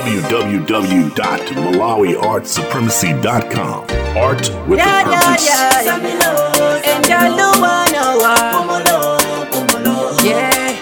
www.malawiartsupremacy.com. Art with Yeah, a yeah, purpose. yeah. And I know I know I. Yeah.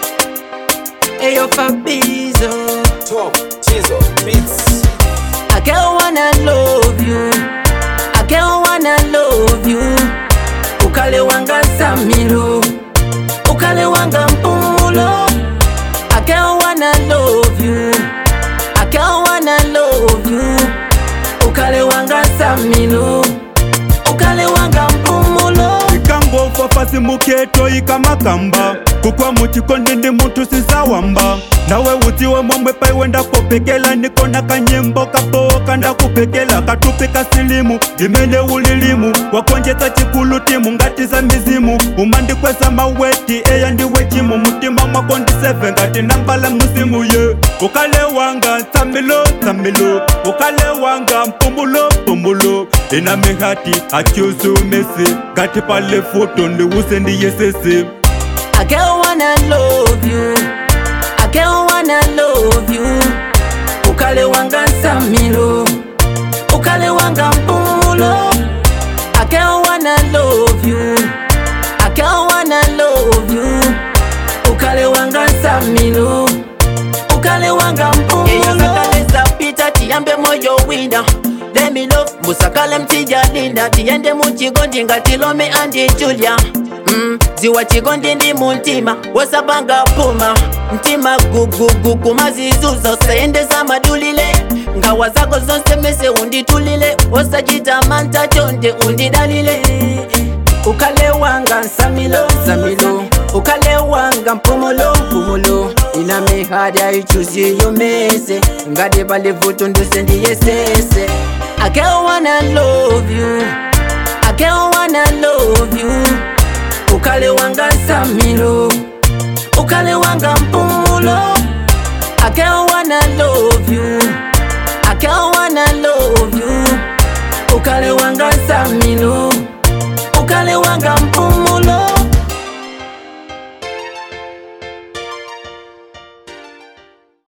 Hey, yo, Fabizo. Top Chizo Beats. I can't wanna love you. I can't wanna love you. Ukale wanga Samiro. Ukale wanga Mpumulo. I can't wanna love you. I can't wanna love you. Ukale wanga Samiro. Ukale wanga Mpumulo. ikangofa fasi muketo ikamakamba kukwa muchikondi ndi munthu sizawamba nawe udziwe momwe paiwe ndakupekela nikona kanyimbo kapoka ndakupekela katupi kasilimu ndimene ulilimu wakonjetsa chikulu timu ngati za mizimu umandikweza maweti eya ndiwe chimu mutima mwako ndi 7 ngati nambala musimu ye ukale wanga tsamilo tsamilo ukale wanga mpumulo mpumulo ina mihati atyuzumesi ngati pale foto ndiwuse ndiyesese I can't wanna love you. I can't wanna love you. Ukale wanga Samiro. Ukale wanga Mpumulo. I can't wanna love you. I can't wanna love you. Ukale wanga Samiro. Ukale wanga Mpumulo. pita tiyambe moyo wina Let me love musakale mtija linda tiyende muchigondi ngati Lome andi Julia mm, ziwa chigondi ndi muntima wasabanga puma mtima gugugu kumazizuza usayendeza madulile ngawa zako zonse mese unditulile osachita manta chonde undidalile ukale wanga nsamilo nsamilo ukale wanga mpumulo mpumulo ina mihadi aichuziyo mese ngati pali vuto nduse ndiyesese I can't wanna love you I can't wanna love you ukale wanga nsamilo ukale wanga mpumulo I can't wanna love you